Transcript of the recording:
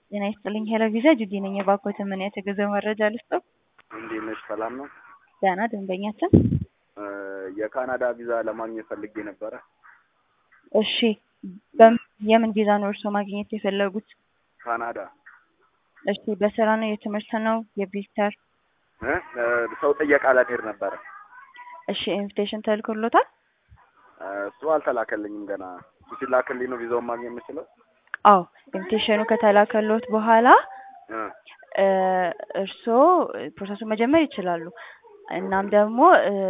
ጤና ይስጥልኝ ሄሎ ቪዛ ጁዲ ነኝ። የባኮትን ምን የተገዛው መረጃ ልስጠው? እንዴት ነሽ? ሰላም ነው? ደህና ደንበኛችን። የካናዳ ቪዛ ለማግኘት ፈልጌ ነበረ። እሺ በም- የምን ቪዛ ነው እርስዎ ማግኘት የፈለጉት? ካናዳ እሺ በስራ ነው የትምህርት ነው የቪዚተር? እ? ሰው ጥየቃ ለመሄድ ነበረ። እሺ ኢንቪቴሽን ተልኮሎታል? እሱ አልተላከልኝም ገና። እሱ ሲላክልኝ ነው ቪዛውን ማግኘት የምችለው? አዎ ኢንቪቴሽኑ ከተላከሎት በኋላ እ። እ፣ እርስዎ ፕሮሰሱን መጀመር ይችላሉ። እናም ደግሞ እ